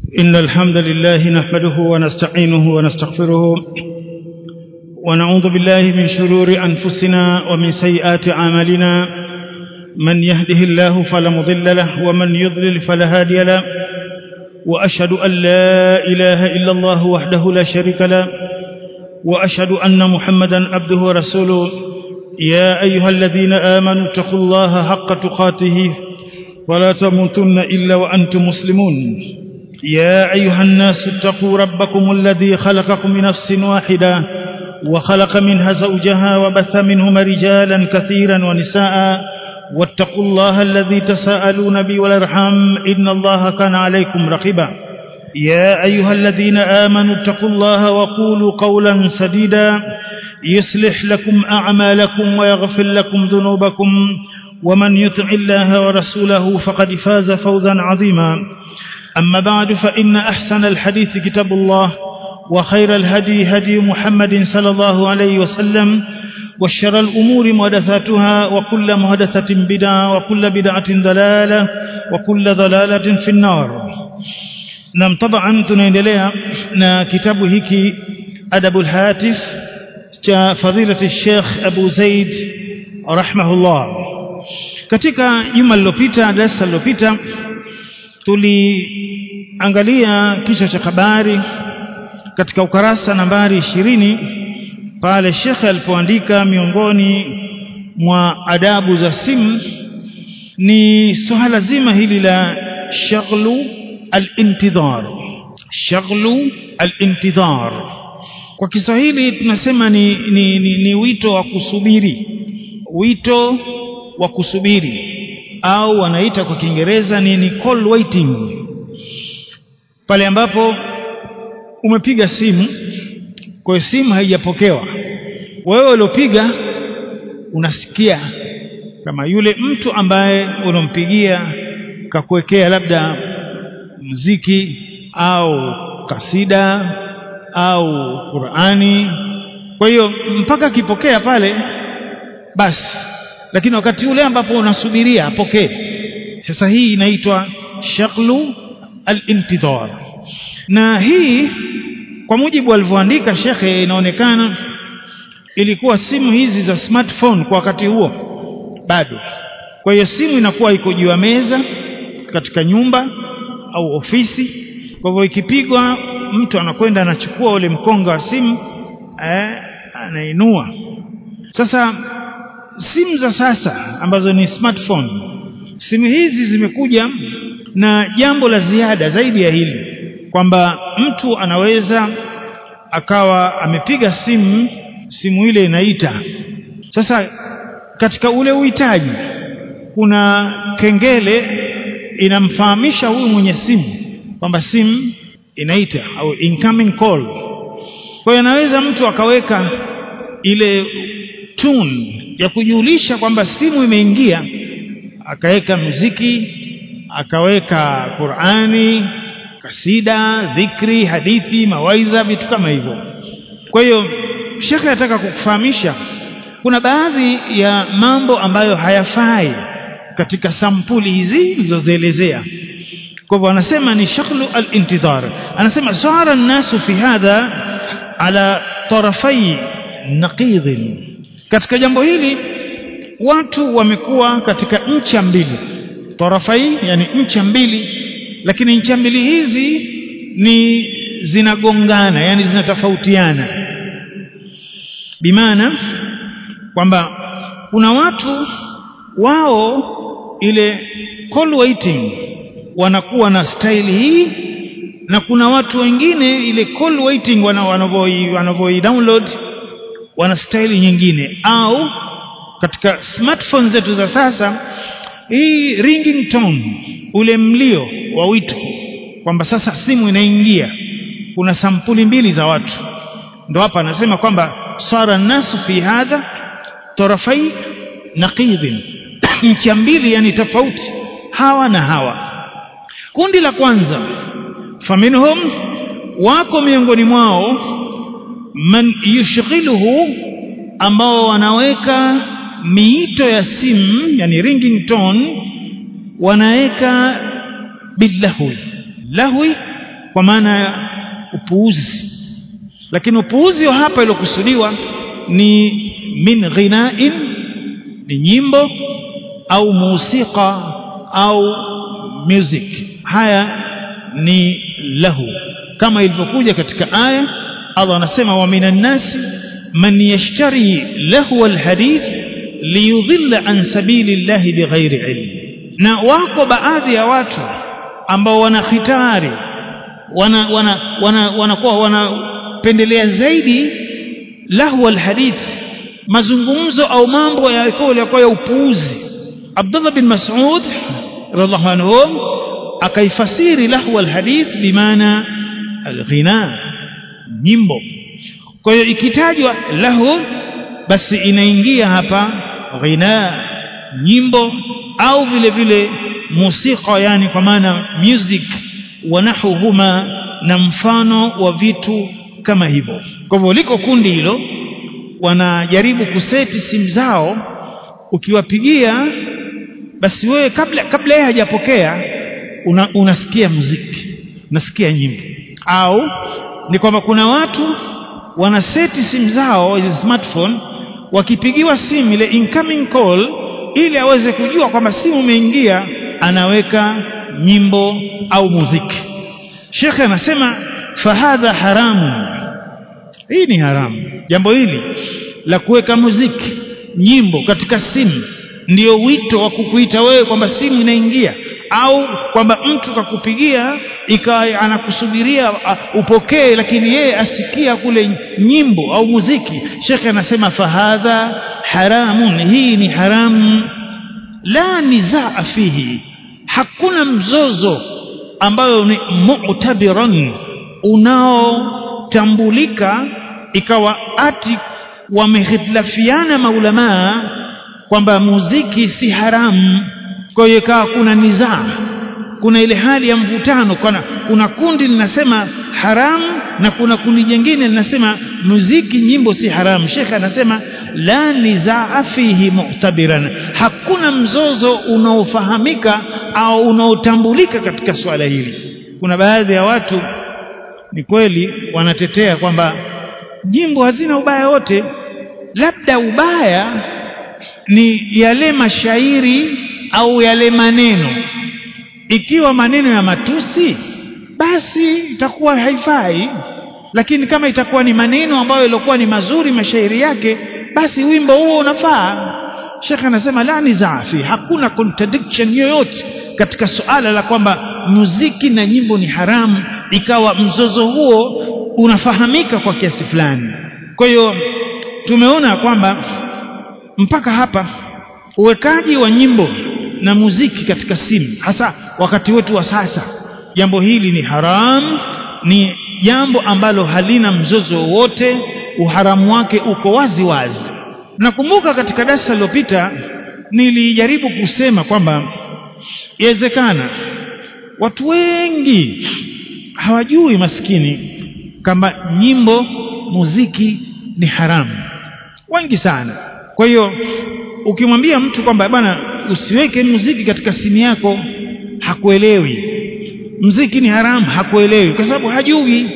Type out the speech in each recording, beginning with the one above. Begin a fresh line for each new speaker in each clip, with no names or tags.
إن الحمد لله نحمده ونستعينه ونستغفره ونعوذ بالله من شرور أنفسنا ومن سيئات أعمالنا من يهده الله فلا مضل له ومن يضلل فلا هادي له وأشهد أن لا إله إلا الله وحده لا شريك له وأشهد أن محمدا عبده ورسوله يا أيها الذين آمنوا اتقوا الله حق تقاته ولا تموتن إلا وأنتم مسلمون يا أيها الناس اتقوا ربكم الذي خلقكم من نفس واحدة وخلق منها زوجها وبث منهما رجالا كثيرا ونساء واتقوا الله الذي تساءلون به والارحام إن الله كان عليكم رقيبا يا أيها الذين آمنوا اتقوا الله وقولوا قولا سديدا يصلح لكم أعمالكم ويغفر لكم ذنوبكم ومن يطع الله ورسوله فقد فاز فوزا عظيما أما بعد فإن أحسن الحديث كتاب الله وخير الهدي هدي محمد صلى الله عليه وسلم وشر الأمور محدثاتها وكل محدثة بدعة وكل بدعة ضلالة وكل ضلالة في النار نعم طبعا tunaendelea na kitabu hiki adabul hatif cha fadilati Sheikh Abu Zaid rahimahullah katika juma lililopita darasa lililopita tuliangalia kichwa cha habari katika ukarasa nambari ishirini pale Sheikh alipoandika miongoni mwa adabu za simu ni swala zima hili la shaghlu al-intidhar shaghlu al-intidhar kwa Kiswahili tunasema ni, ni, ni, ni wito wa kusubiri wito wa kusubiri au wanaita kwa Kiingereza ni, ni call waiting pale ambapo umepiga simu kwa simu haijapokewa wewe uliopiga unasikia kama yule mtu ambaye unampigia kakuwekea labda muziki au kasida au Qur'ani kwa hiyo mpaka akipokea pale basi lakini wakati ule ambapo unasubiria apokee sasa hii inaitwa shaqlu al-intidhar na hii kwa mujibu alivyoandika shekhe inaonekana ilikuwa simu hizi za smartphone kwa wakati huo bado kwa hiyo simu inakuwa iko juu ya meza katika nyumba au ofisi kwa hivyo ikipigwa mtu anakwenda anachukua ule mkonga wa simu eh, anainua sasa simu za sasa ambazo ni smartphone simu hizi zimekuja na jambo la ziada zaidi ya hili kwamba mtu anaweza akawa amepiga simu simu ile inaita sasa katika ule uhitaji kuna kengele inamfahamisha huyu mwenye simu kwamba simu inaita au incoming call kwa hiyo anaweza mtu akaweka ile tune ya kujulisha kwamba simu imeingia akaweka muziki akaweka Qur'ani kasida dhikri hadithi mawaidha vitu kama hivyo kwa hiyo shekhe anataka kukufahamisha kuna baadhi ya mambo ambayo hayafai katika sampuli hizi nilizozielezea kwa hivyo anasema ni shaklu al-intidhar anasema sara nasu fi hadha ala tarafai naqidh katika jambo hili watu wamekuwa katika ncha mbili tarafai yani ncha mbili lakini ncha mbili hizi ni zinagongana yani zinatofautiana bimaana kwamba kuna watu wao ile call waiting wanakuwa na style hii na kuna watu wengine ile call waiting wanavoi wanavoi download wana style nyingine au katika smartphone zetu za sasa hii ringing tone ule mlio wa wito kwamba sasa simu inaingia kuna sampuli mbili za watu ndo hapa anasema kwamba sara nasu fi hadha tarafai naqidhin ncha mbili yani tofauti hawa na hawa kundi la kwanza faminhum wako miongoni mwao man yushghiluhu ambao wanaweka miito ya simu yani ringing tone wanaweka bilahwi lahwi kwa maana ya upuuzi lakini upuuzi wa hapa iliokusudiwa ni min ghinain ni nyimbo au musika au music haya ni lahu kama ilivyokuja katika aya Allah anasema wa minan nasi man yashtari lahu alhadith liyudhilla an sabilillahi bighairi ilm na wako baadhi ya watu ambao wana khitari wana wana wana wanakuwa wanapendelea zaidi lahu alhadith mazungumzo au mambo yalikuwa ya upuuzi Abdullah bin Mas'ud radhiallahu anhu akaifasiri lahu alhadith bimaana alghina nyimbo kwa hiyo ikitajwa lahu basi inaingia hapa ghina nyimbo au vile vile musika yani kwa maana music wanahuhuma na mfano wa vitu kama hivyo kwa hivyo liko kundi hilo wanajaribu kuseti simu zao ukiwapigia basi wewe kabla kabla yeye hajapokea una, unasikia muziki unasikia nyimbo au ni kwamba kuna watu wanaseti simu zao hizi smartphone wakipigiwa simu ile incoming call ili aweze kujua kwamba simu imeingia anaweka nyimbo au muziki shekhe anasema fahadha haramu hii ni haramu jambo hili la kuweka muziki nyimbo katika simu ndio wito wa kukuita wewe kwamba simu inaingia au kwamba mtu kakupigia ikawa anakusubiria uh, upokee lakini yeye asikia kule nyimbo au muziki shekhe anasema fahadha haramun hii ni haramu la nizaa fihi hakuna mzozo ambayo ni mu'tabiran unaotambulika ikawa ati wamehitilafiana maulamaa kwamba muziki si haramu kwa hiyo ikawa kuna nizaa kuna ile hali ya mvutano kuna, kuna kundi linasema haramu na kuna kundi jingine linasema muziki nyimbo si haramu shekhe anasema la nizaa fihi mu'tabiran hakuna mzozo unaofahamika au unaotambulika katika swala hili kuna baadhi ya watu ni kweli wanatetea kwamba nyimbo hazina ubaya wote labda ubaya ni yale mashairi au yale maneno ikiwa maneno ya matusi basi itakuwa haifai lakini kama itakuwa ni maneno ambayo yalikuwa ni mazuri mashairi yake basi wimbo huo unafaa Sheikh anasema la nizafi hakuna contradiction yoyote katika suala la kwamba muziki na nyimbo ni haramu ikawa mzozo huo unafahamika kwa kiasi fulani kwa hiyo tumeona kwamba mpaka hapa uwekaji wa nyimbo na muziki katika simu hasa wakati wetu wa sasa jambo hili ni haram ni jambo ambalo halina mzozo wowote uharamu wake uko wazi wazi nakumbuka katika darasa lililopita nilijaribu kusema kwamba yawezekana watu wengi hawajui maskini kama nyimbo muziki ni haramu wengi sana kwa hiyo ukimwambia mtu kwamba bwana usiweke muziki katika simu yako hakuelewi mziki ni haramu hakuelewi kwa sababu hajui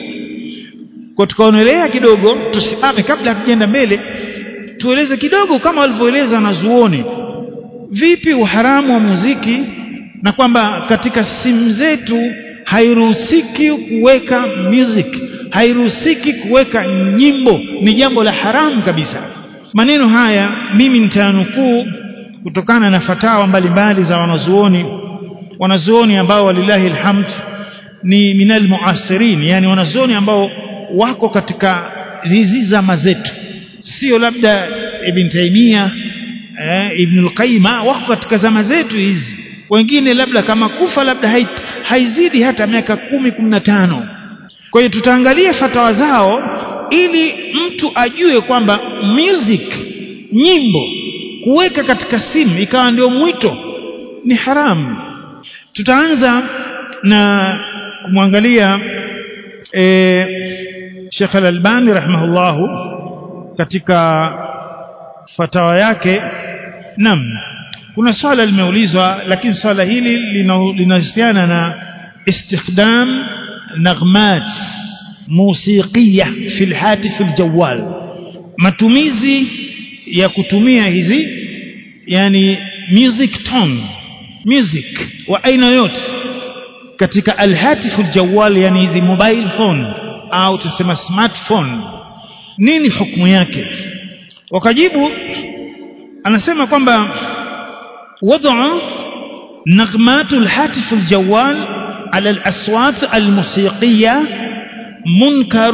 kwa tukaonelea kidogo tusimame kabla hatujaenda mbele tueleze kidogo kama walivyoeleza wanazuoni vipi uharamu wa muziki na kwamba katika simu zetu hairuhusiki kuweka music hairuhusiki kuweka nyimbo ni jambo la haramu kabisa maneno haya mimi nitanukuu kutokana na fatawa mbalimbali za wanazuoni wanazuoni ambao walillahi alhamd ni minal muasirin yani wanazuoni ambao wako katika hizi zama zetu sio labda ibn taimia eh, ibn al-qayyim wako katika zama zetu hizi wengine labda kama kufa labda hait, haizidi hata miaka kumi kumi na tano kwa hiyo tutaangalia fatawa zao ili mtu ajue kwamba music nyimbo kuweka katika simu ikawa ndio mwito ni haramu tutaanza na kumwangalia e, Sheikh Al-Albani rahimahullahu katika fatawa yake nam kuna swala limeulizwa lakini swala hili linahusiana na istikdam نغمات موسيقية في الهاتف الجوال matumizi ya kutumia hizi yani music tone music wa aina yote katika alhatifu aljawal yani hizi mobile phone au tusema smartphone nini hukumu yake wakajibu anasema kwamba وضع نغمات الهاتف الجوال على الأصوات الموسيقية منكر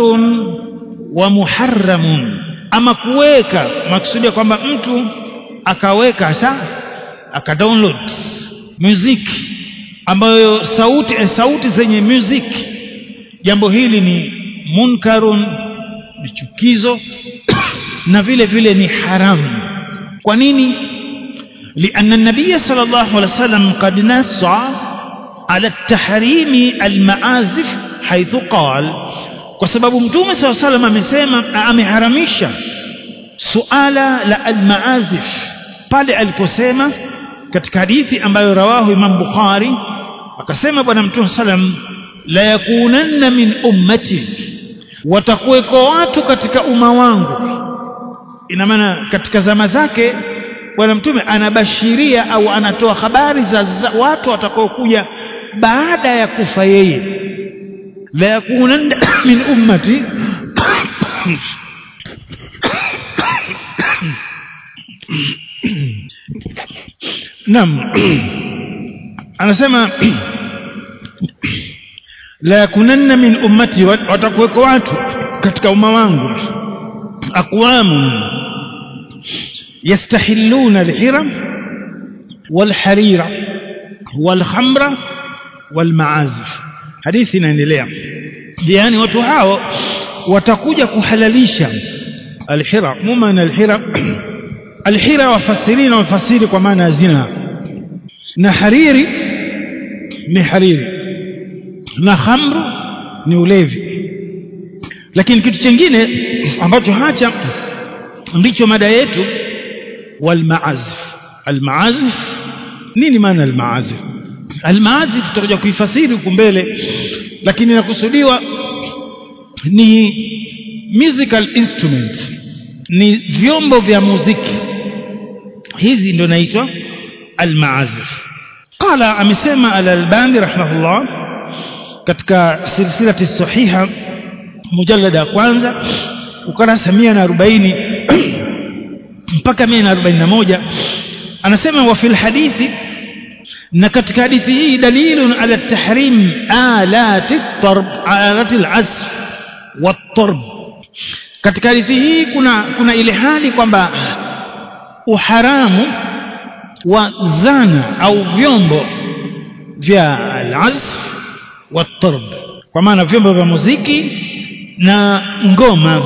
ومحرم ama kuweka maksudi kwamba mtu akaweka sa akadownload music ambayo sauti sauti zenye music jambo hili ni munkarun ni chukizo na vile vile ni haramu kwa nini لأن النبي صلى الله عليه وسلم قد نص على التحريم المعازف حيث قال وسبب متوم صلى الله عليه وسلم amesema ameharamisha suala la almaazif pale aliposema katika hadithi ambayo rawahu Imam Bukhari akasema bwana mtume sallam la yakunanna min ummati watakuweko watu katika umma wangu ina maana katika zama zake bwana mtume anabashiria au anatoa habari za, za watu watakaokuja baada ya kufa yeye la yakunanna min ummati Naam. Anasema la yakunanna min ummati watakuweko watu katika umma wangu aqwamun yastahilluna alhira walharira walkhamra walmaazif hadithi inaendelea yani watu hao watakuja kuhalalisha alhira mumana alhira alhira wafasirina wafasiri kwa maana ya zina na hariri ni hariri na khamru ni ulevi lakini kitu chingine ambacho hacha ndicho mada yetu walmaazif almaazif nini maana almaazif almaazif tutakuja kuifasiri huku mbele lakini inakusudiwa ni musical instrument ni vyombo vya muziki hizi ndio naitwa almaazif qala amesema al-albani rahimahullah katika silsilati sahiha mujallada ya kwanza ukurasa 140 mpaka 141 anasema wa fil hadithi na katika hadithi hii dalilun ala tahrim alati tarb alati al-azf wat-tarb katika hadithi hii kuna kuna ile hali kwamba uharamu wa zana au vyombo vya al-azf wat-tarb kwa maana vyombo vya muziki na ngoma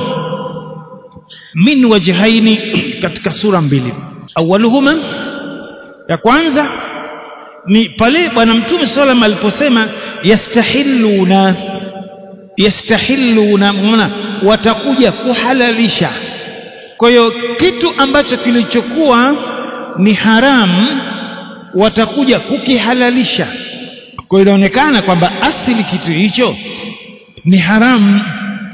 min wajhaini katika sura mbili awaluhuma ya kwanza ni pale bwana mtume sallam aliposema yastahilluna yastahilluna maana watakuja kuhalalisha kwa hiyo kitu ambacho kilichokuwa ni haramu watakuja kukihalalisha kwa hiyo inaonekana kwamba asili kitu hicho ni haramu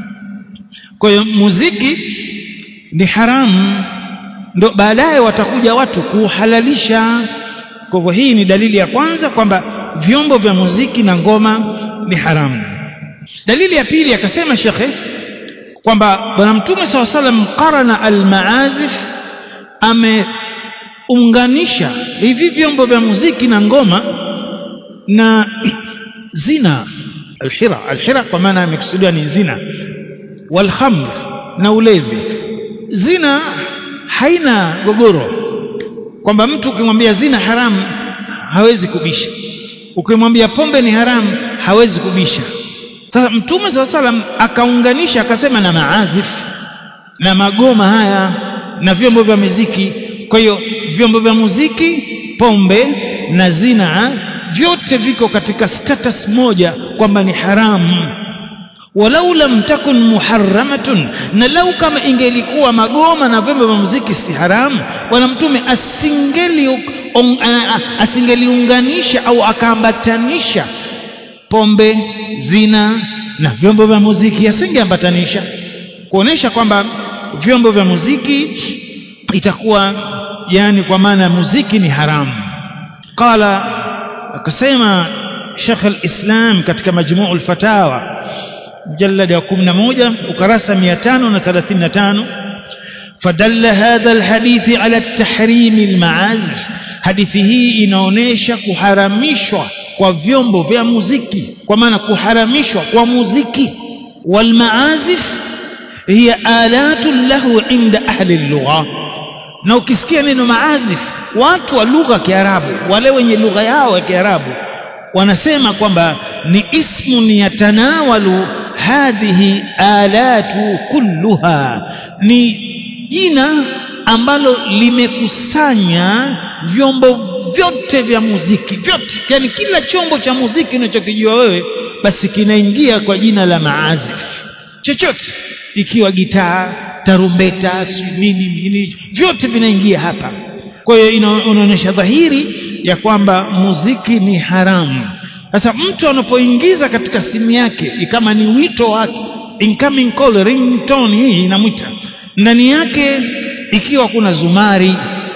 kwa hiyo muziki ni haramu ndo baadaye watakuja watu kuhalalisha kwa hivyo hii ni dalili ya kwanza kwamba vyombo vya muziki na ngoma ni haramu dalili ya pili akasema shekhe kwamba bwana mtume saw salam qarana almaazif ameunganisha hivi vyombo vya muziki na ngoma na zina alhira alhira kwa maana amekusudiwa ni zina walkhamr na ulevi zina haina gogoro kwamba mtu ukimwambia zina haramu hawezi kubisha ukimwambia pombe ni haramu hawezi kubisha sasa mtume saa salam akaunganisha akasema na maazif na magoma haya na vyombo vya muziki kwa hiyo vyombo vya muziki pombe na zina vyote viko katika status moja kwamba ni haramu walau lam takun muharramatun na lau kama ingelikuwa magoma na vyombo vya muziki si haramu bwana mtume asingeli on, asingeliunganisha au akaambatanisha pombe zina na vyombo vya muziki asingeambatanisha kuonesha kwamba vyombo vya muziki itakuwa yani kwa maana muziki ni haramu qala akasema Sheikh al-Islam katika majmuu al-fatawa mjallad ya 11 ukarasa 535 fadalla hadha al-hadith ala at-tahrim al-ma'az hadithi hii inaonesha kuharamishwa kwa vyombo vya muziki kwa maana kuharamishwa kwa muziki wal maazif hiya alatu lahu inda ahli lugha na ukisikia neno maazif watu wa lugha ya Kiarabu wale wenye lugha yao ya Kiarabu wanasema kwamba ni ismun yatanawalu hadhihi alatu kulluha ni jina ambalo limekusanya vyombo vyote vya muziki vyote yani kila chombo cha muziki unachokijua wewe basi kinaingia kwa jina la maazif chochote ikiwa gitaa tarumbeta nini nini vyote vinaingia hapa kwa hiyo inaonyesha dhahiri ya kwamba muziki ni haramu sasa mtu anapoingiza katika simu yake kama ni wito wake incoming call ringtone hii inamwita ndani yake ikiwa kuna zumari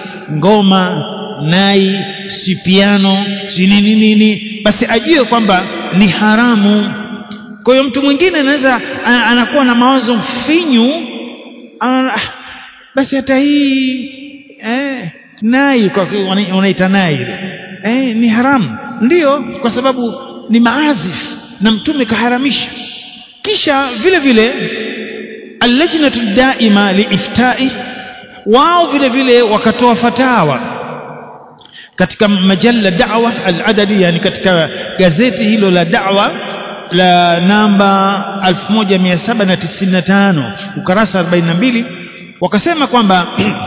ngoma nai si piano si nini nini basi ajue kwamba ni haramu kwa hiyo mtu mwingine anaweza anakuwa na mawazo finyu ana, basi hata hii eh, nai kwa unaita nai eh, ni haramu ndiyo kwa sababu ni maazif na mtume kaharamisha kisha vile vile allajnatu daima liiftai wao vile vile wakatoa fatawa katika majalla da'wa al-adadi yani katika gazeti hilo la da'wa la namba 1795 ukarasa 42 wakasema kwamba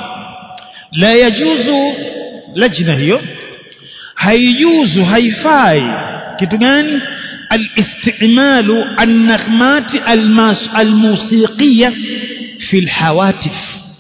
la yajuzu lajna hiyo haijuzu haifai kitu gani الاستعمال النغمات الموسيقية في الحواتف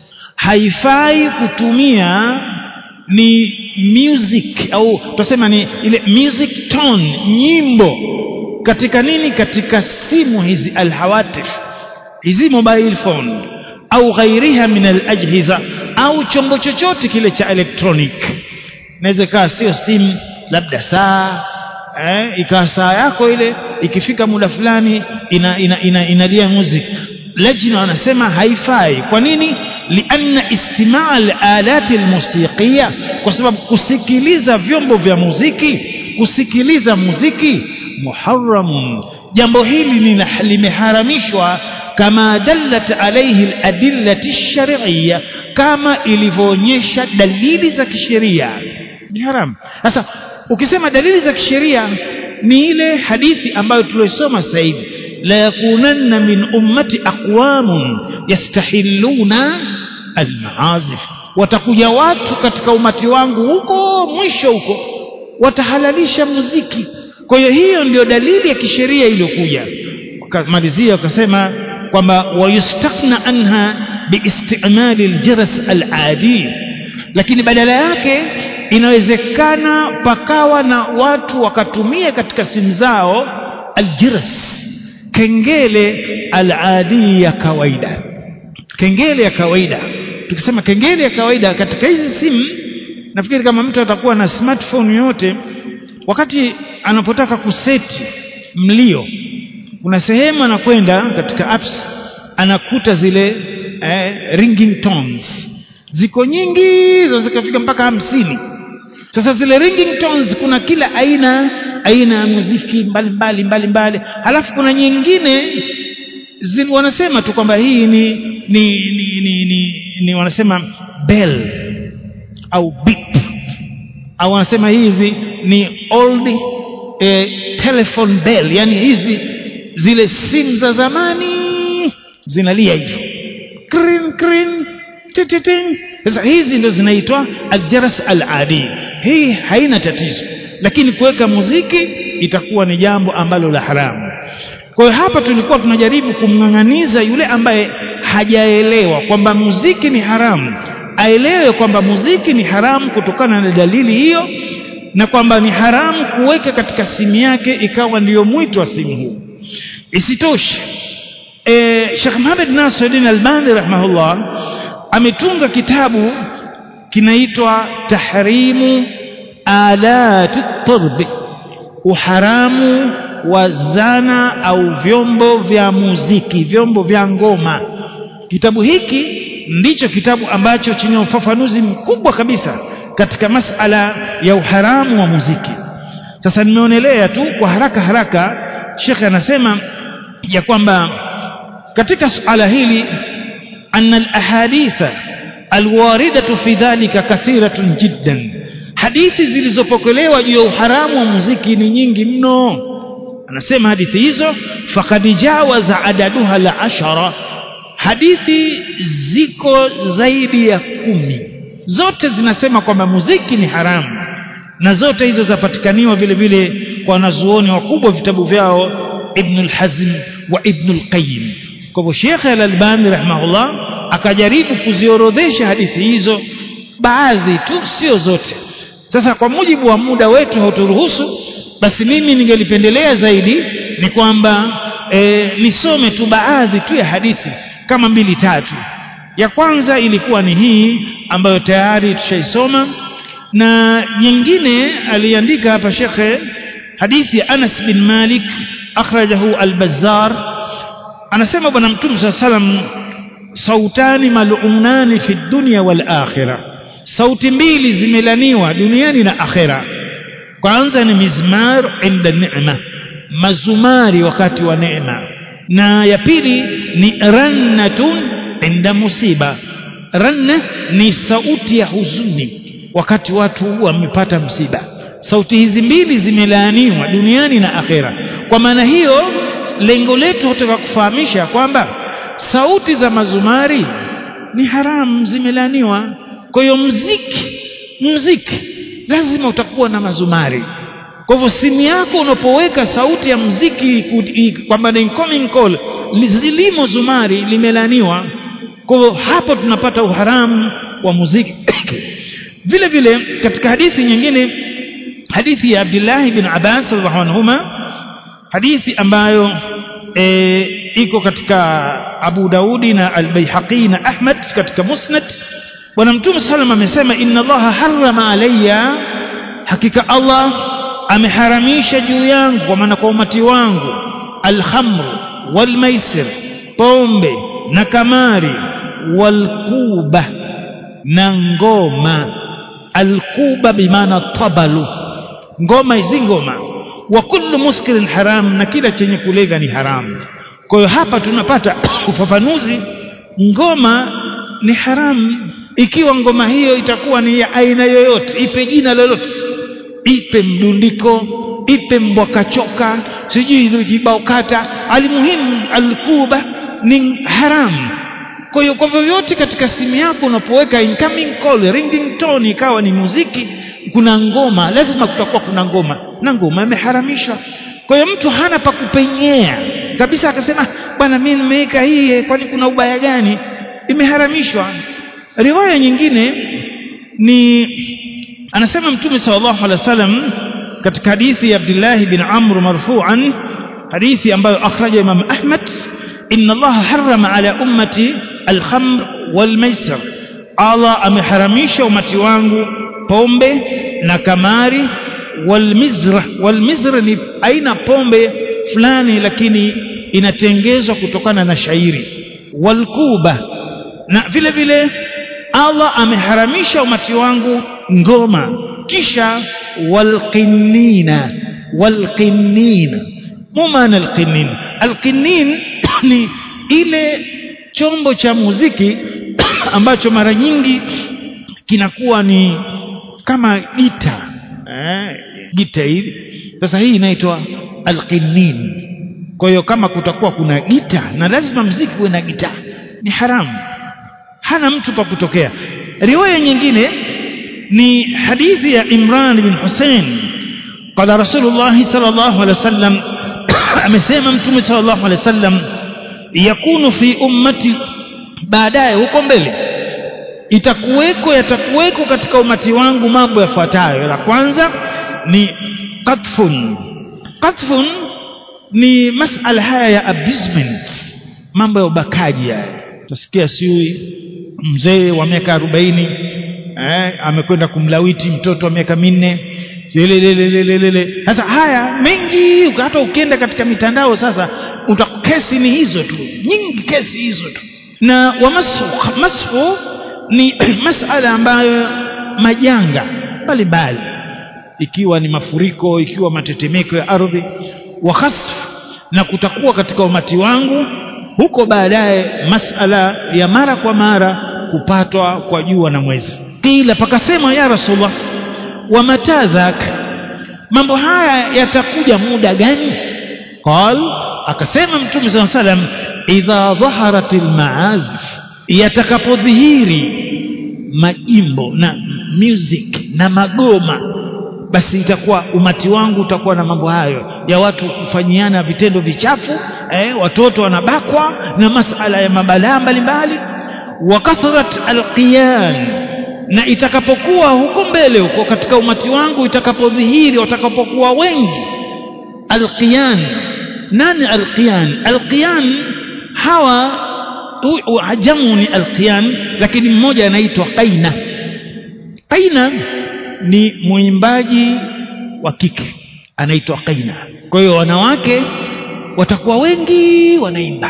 haifai kutumia ni music au tutasema ni ile music tone nyimbo katika nini katika simu hizi alhawatif hizi mobile phone au ghairiha min alajhiza au chombo chochote kile cha electronic inaweza kaa sio simu labda saa eh, ikawa saa yako ile ikifika muda fulani ina, ina, ina, inalia music lajna wanasema haifai kwa nini lianna istimaa alalati almusiqiya kwa sababu kusikiliza vyombo vya muziki kusikiliza muziki muharramun jambo hili limeharamishwa kama dallat alayhi aladillati shar'iyya kama ilivyoonyesha dalili za kisheria ni haram sasa ukisema dalili za kisheria ni ile hadithi ambayo tulisoma sasa hivi la yakunanna min ummati aqwamun yastahilluna almaazif watakuja watu katika umati wangu huko mwisho huko watahalalisha muziki kwa hiyo hiyo ndio dalili ya kisheria iliyokuja wakamalizia wakasema kwamba wayustakna anha biistimali aljaras aladi lakini badala yake inawezekana pakawa na watu wakatumia katika simu zao aljiras kengele aladi ya kawaida kengele ya kawaida tukisema kengele ya kawaida katika hizi simu nafikiri kama mtu atakuwa na smartphone yote wakati anapotaka kuseti mlio kuna sehemu anakwenda katika apps anakuta zile eh, ringing tones ziko nyingi zinazofika mpaka hamsini sasa zile ringing tones kuna kila aina aina ya muziki mbalimbali mbalimbali halafu kuna nyingine zin, wanasema tu kwamba hii ni ni, ni, ni, ni, ni wanasema bell au beep au wanasema hizi ni old eh, telephone bell yani hizi zile simu za zamani zinalia hivyo krin krin tititing sasa hizi ndio zinaitwa aljaras aladi hii haina tatizo lakini kuweka muziki itakuwa ni jambo ambalo la haramu kwa hiyo hapa tulikuwa tunajaribu kumng'ang'aniza yule ambaye hajaelewa kwamba muziki ni haramu aelewe kwamba muziki ni haramu kutokana na dalili hiyo na kwamba ni haramu kuweka katika simu yake ikawa ndiyo mwito wa simu huu isitoshe e, Sheikh Muhammad Nasiruddin Albani rahimahullah ametunga kitabu kinaitwa Tahrimu Alati Turbi uharamu wa zana au vyombo vya muziki vyombo vya ngoma kitabu hiki ndicho kitabu ambacho chenye ufafanuzi mkubwa kabisa katika masala ya uharamu wa muziki sasa nimeonelea tu kwa haraka haraka shekhe anasema ya kwamba katika suala hili anna alahaditha alwaridatu fi dhalika kathiratun jiddan hadithi zilizopokelewa juu ya uharamu wa muziki ni nyingi mno anasema hadithi hizo faqad jawaza adaduha la ashara hadithi ziko zaidi ya kumi zote zinasema kwamba muziki ni haramu na zote hizo zapatikaniwa vile vile kwa wanazuoni wakubwa vitabu vyao Ibn al-Hazm wa Ibn al-Qayyim kwa hivyo Sheikh al-Albani rahimahullah akajaribu kuziorodhesha hadithi hizo baadhi tu sio zote sasa kwa mujibu wa muda wetu hauturuhusu basi mimi ningelipendelea zaidi ni kwamba e, nisome tu baadhi tu ya hadithi kama mbili tatu ya kwanza ilikuwa ni hii ambayo tayari tushaisoma na nyingine aliandika hapa shekhe hadithi ya Anas bin Malik akhrajahu al-Bazzar anasema bwana mtume swalla salam sautani mal'unani fi dunya wal akhirah sauti mbili zimelaniwa duniani na akhera kwanza ni mizmar inda neema mazumari wakati wa neema na ya pili ni rannatun inda musiba ranna ni sauti ya huzuni wakati watu wamepata msiba sauti hizi mbili zimelaaniwa duniani na akhera kwa maana hiyo lengo letu hutaka kufahamisha kwamba sauti za mazumari ni haramu zimelaaniwa kwa hiyo mziki mziki lazima utakuwa na mazumari kwa hivyo simu yako unapoweka sauti ya mziki kwamba ni incoming call zilimo zumari limelaniwa kwa hivyo hapo tunapata uharamu wa muziki vile vile katika hadithi nyingine hadithi ya Abdullah bin Abbas radhiallahu anhuma hadithi ambayo e, iko katika Abu Daudi na Al-Baihaqi na Ahmad katika Musnad bwana mtume sallam amesema inna allaha harrama alayya hakika allah ameharamisha juu yangu kwa maana kwa umati wangu alhamru walmaisir pombe na kamari walkuba na ngoma alkuba bimaana tabalu ngoma hizi ngoma wa kullu muskirin haram na kila chenye kulevya ni haramu kwa hiyo hapa tunapata ufafanuzi ngoma ni haramu ikiwa ngoma hiyo itakuwa ni ya aina yoyote ipe jina lolote ipe mdundiko ipe mbwakachoka sijui kibao kata alimuhimu alkuba ni haramu kwa hiyo kwa vyovyote katika simu yako unapoweka incoming call ringing tone ikawa ni muziki kuna ngoma lazima kutakuwa kuna ngoma na ngoma imeharamishwa kwa hiyo mtu hana pa kupenyea kabisa akasema bwana mimi nimeweka hii kwani kuna ubaya gani imeharamishwa riwaya nyingine ni anasema mtume sallallahu alaihi wasallam katika hadithi ya Abdullah bin Amr marfu'an hadithi ambayo akhraja Imam Ahmad inna Allah harrama ala ummati al-khamr wal-maisir Allah ameharamisha umati wangu pombe na kamari walmizra walmizra ni aina pombe fulani lakini inatengezwa kutokana na shairi walkuba na vile vile Allah ameharamisha umati wangu ngoma kisha walqinnina walqinnina mumana alqinnin alqinnin ni ile chombo cha muziki ambacho mara nyingi kinakuwa ni kama gita eh, gita hili sasa hii inaitwa alqinnin kwa hiyo kama kutakuwa kuna gita na lazima mziki uwe na gita ni haramu hana mtu pa kutokea riwaya nyingine ni hadithi ya Imran bin Hussein qala Rasulullah sallallahu alaihi wasallam amesema mtume sallallahu alaihi wasallam yakunu fi ummati baadaye huko mbele itakuweko yatakuweko katika umati wangu mambo yafuatayo la kwanza ni qatfun qatfun ni masala haya ya abusement mambo ya ubakaji haya utasikia siui mzee wa miaka arobaini eh, amekwenda kumlawiti mtoto wa miaka minne lelelelelelele sasa haya mengi hata ukienda katika mitandao sasa uta kesi ni hizo tu nyingi kesi hizo tu na wamashu mashu ni masala ambayo majanga mbalimbali ikiwa ni mafuriko ikiwa matetemeko ya ardhi wa khasf na kutakuwa katika umati wangu huko baadaye masala ya mara kwa mara kupatwa kwa jua na mwezi kila pakasema ya rasulullah wa matadhak mambo haya yatakuja muda gani qal akasema mtume saa salam idha dhaharat almaazif yatakapodhihiri majimbo na music na magoma basi itakuwa umati wangu utakuwa na mambo hayo ya watu kufanyiana vitendo vichafu eh, watoto wanabakwa na masala ya mabalaa mbalimbali wa kathrat alqiyan na itakapokuwa huko mbele huko katika umati wangu itakapodhihiri watakapokuwa wengi alqiyan nani alqiyan alqiyan hawa ajamu ni alqiyan lakini mmoja anaitwa qaina qaina ni mwimbaji wa kike anaitwa qaina kwa hiyo wanawake watakuwa wengi wanaimba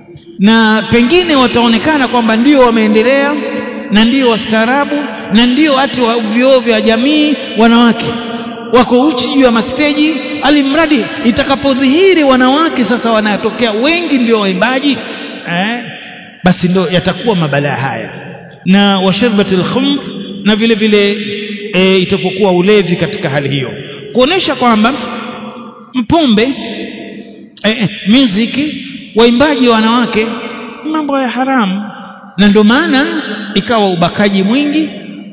na pengine wataonekana kwamba ndio wameendelea na ndio wastaarabu na ndio hati wa vyoo vya jamii wanawake wako uchi juu ya masteji alimradi itakapodhihiri wanawake sasa wanatokea wengi ndio waimbaji eh, basi ndo yatakuwa mabalaa haya na washarbatil khumr na vile vile e, itapokuwa ulevi katika hali hiyo kuonesha kwamba mpombe e, e, music waimbaji wa wanawake mambo ya haramu na ndio maana ikawa ubakaji mwingi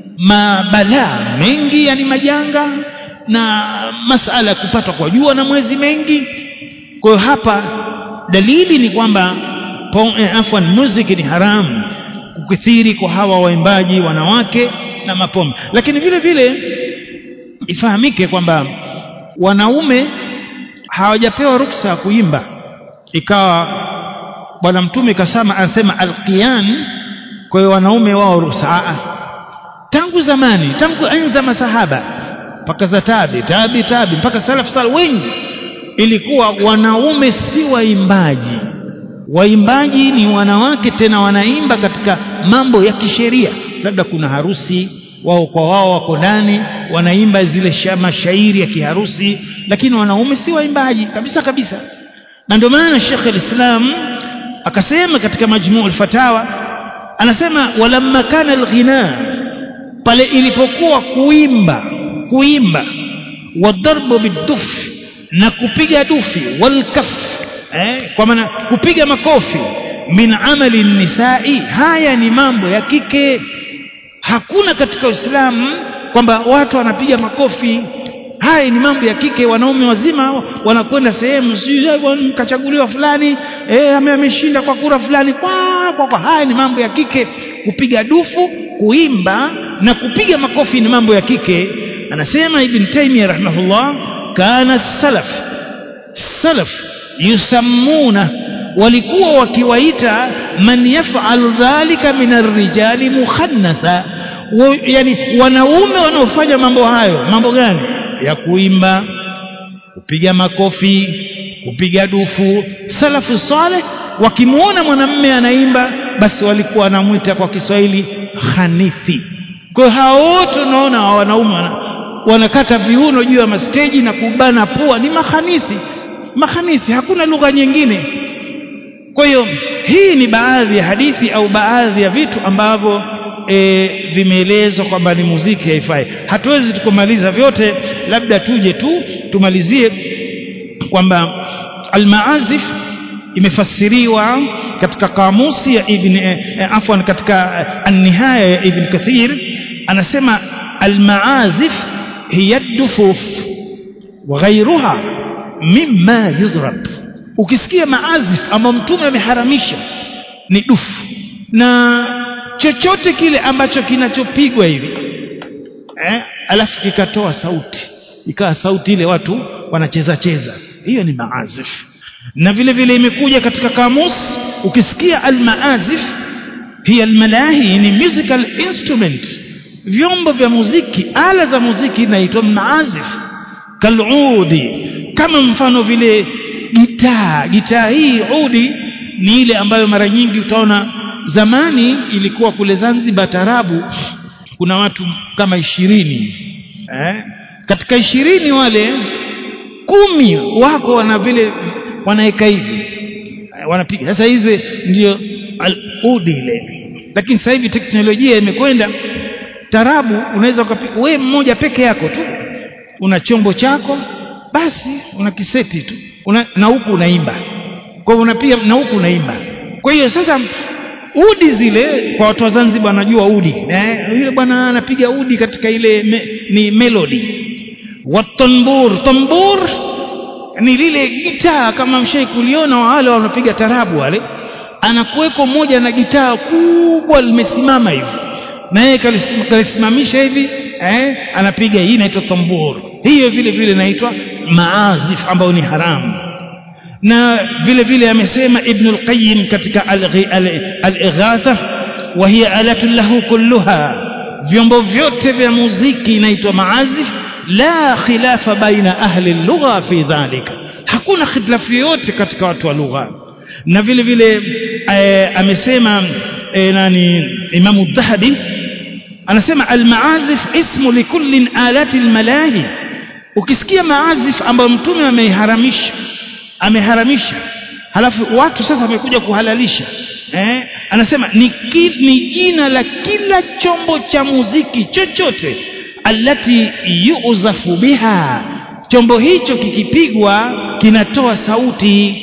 mabalaa mengi yani majanga na masala ya kupatwa kwa jua na mwezi mengi kwa hiyo hapa dalili ni kwamba eh, afwan music ni haramu kukithiri kwa hawa waimbaji wanawake na mapombe lakini vile vile ifahamike kwamba wanaume hawajapewa ruksa ya kuimba ikawa bwana mtume kasema anasema alqiyan kwa hiyo wanaume wao ruksa tangu zamani tangu enza masahaba mpaka za tabi tabi tabi mpaka salaf sal wengi ilikuwa wanaume si waimbaji waimbaji ni wanawake tena wanaimba katika mambo ya kisheria labda kuna harusi wao kwa wao wako ndani wanaimba zile mashairi ya kiharusi lakini wanaume si waimbaji kabisa kabisa na ndio maana Sheikh al-Islam akasema katika majmuu al-fatawa anasema walamma kana al-ghina pale ilipokuwa kuimba kuimba wadarbu biduf na kupiga dufi walkaf eh, kwa maana kupiga makofi min amali nisai haya ni mambo ya kike hakuna katika Uislamu kwamba watu wanapiga makofi haya ni mambo ya kike wanaume wazima wanakwenda sehemu kachaguliwa fulani eh ameshinda kwa kura fulani kwa, kwa, kwa haya ni mambo ya kike kupiga dufu kuimba na kupiga makofi ni mambo ya kike anasema ibn Taymiyyah rahimahullah kana salaf salaf yusammuna walikuwa wakiwaita man yaf'al dhalika min ar-rijali mukhannatha yani wanaume wanaofanya mambo hayo mambo gani ya kuimba kupiga makofi kupiga dufu salafu saleh wakimuona mwanamme anaimba basi walikuwa wanamwita kwa Kiswahili hanithi kwa hiyo hao wote unaona wanaume wanakata viuno juu ya masteji na kubana pua ni mahanithi mahanithi hakuna lugha nyingine kwa hiyo hii ni baadhi ya hadithi au baadhi ya vitu ambavyo e, vimeelezwa kwamba ni muziki haifai hatuwezi tukumaliza vyote labda tuje tu tumalizie kwamba almaazif imefasiriwa katika kamusi ya ibn eh, afwan katika an-nihaya ya ibn kathir anasema almaazif hiya dufuf wa ghayruha mimma yuzrab ukisikia maazif ama mtume ameharamisha ni dufu na chochote kile ambacho kinachopigwa hivi eh, alafu kikatoa sauti ikawa sauti ile watu wanacheza cheza hiyo ni maazif na vile vile imekuja katika kamus ukisikia almaazif hiya almalahi ni musical instrument vyombo vya muziki ala za muziki inaitwa maazif kaludi kama mfano vile gitaa gitaa hii udi ni ile ambayo mara nyingi utaona zamani ilikuwa kule Zanzibar tarabu kuna watu kama ishirini eh? katika ishirini wale kumi wako wana vile wanaeka hivi wanapiga sasa hizi ndio udi ile lakini sasa hivi teknolojia imekwenda tarabu unaweza ukapiga we mmoja peke yako tu una chombo chako basi una kiseti tu una, na huku unaimba kwa hiyo unapiga na huku unaimba kwa hiyo sasa udi zile kwa watu wa Zanzibar wanajua udi eh, yule bwana anapiga udi katika ile me, ni melody watambur tambur ni lile gitaa kama mshai kuliona wale wanapiga tarabu wale anakuweko mmoja na gitaa kubwa limesimama hivi na yeye kalisimamisha hivi eh, anapiga hii inaitwa tambur hiyo vile vile inaitwa maazif ambayo ni haramu na vile vile amesema ibn al-qayyim katika al-ighatha wa hiya alatun lahu kulluha vyombo vyote vya muziki inaitwa maazif la khilafa baina ahli lugha fi dhalika hakuna khilaf yoyote katika watu wa lugha na vile vile e, amesema e, nani imamu dhahabi anasema almaazif ismu likulli alati almalahi ukisikia maazif ambayo mtume ameiharamisha ameharamisha halafu watu sasa wamekuja kuhalalisha eh? anasema ni, ki, ni jina la kila chombo cha muziki chochote alati yuzafu biha chombo hicho kikipigwa kinatoa sauti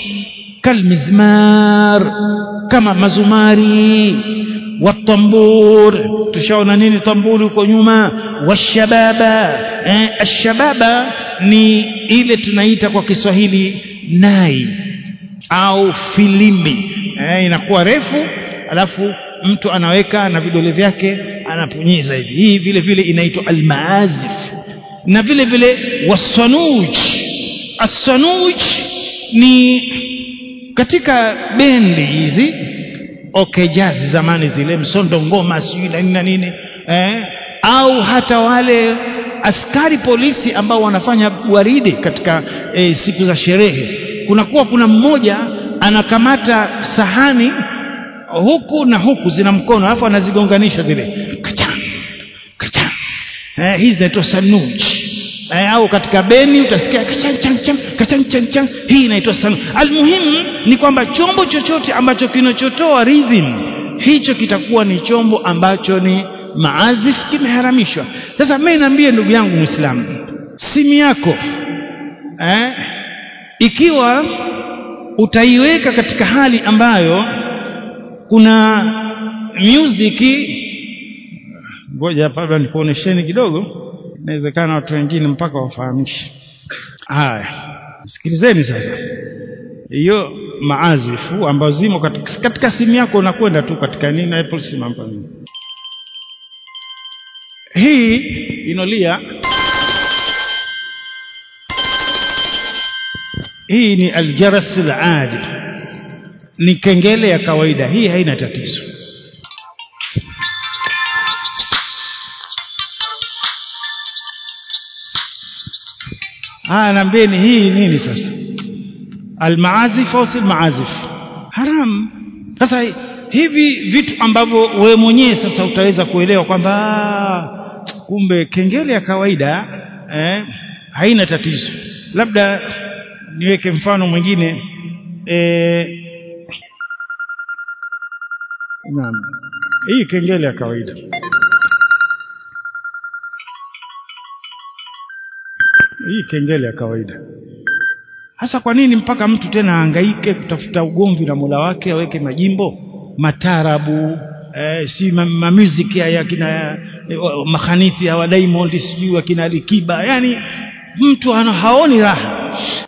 kalmizmar kama mazumari watambur tushaona nini tamburi huko nyuma washababa eh, ashababa ni ile tunaita kwa Kiswahili nai au filimbi eh, inakuwa refu alafu mtu anaweka na vidole vyake anapunyiza hivi hii vile vile inaitwa almaazif na vile vile wasanuj asanuj ni katika bendi hizi okay jazz zamani zile msondo ngoma sijui na nini na nini eh, au hata wale askari polisi ambao wanafanya gwaride katika eh, siku za sherehe kunakuwa kuna mmoja anakamata sahani huku na huku zina mkono alafu anazigonganisha zile kachan kachan eh, hizi zinaitwa sanuj eh, au katika beni utasikia kachan chan chan kachan chan chan hii inaitwa sanuj almuhimu ni kwamba chombo chochote ambacho kinachotoa rhythm hicho kitakuwa ni chombo ambacho ni maazif kimeharamishwa sasa mimi niambie ndugu yangu muislamu simu yako eh, ikiwa utaiweka katika hali ambayo kuna music ngoja hapa nikuonesheni kidogo inawezekana watu wengine mpaka wafahamishe haya sikilizeni sasa hiyo maazifu ambazo zimo katika, katika simu yako unakwenda tu katika nini Apple simu hapa hii inolia hii ni aljaras aladi ni kengele ya kawaida hii haina tatizo haya naambieni hii nini sasa almaazif au si maazif haram sasa hivi vitu ambavyo wewe mwenyewe sasa utaweza kuelewa kwamba kumbe kengele ya kawaida eh, haina tatizo labda niweke mfano mwingine eh, naam hii kengele ya kawaida hii kengele ya kawaida hasa kwa nini mpaka mtu tena ahangaike kutafuta ugomvi na Mola wake aweke majimbo matarabu eh, si ma, ma music ya, ya kina eh, makhanithi ya wa Diamond sijui akina Alikiba yani mtu ana haoni raha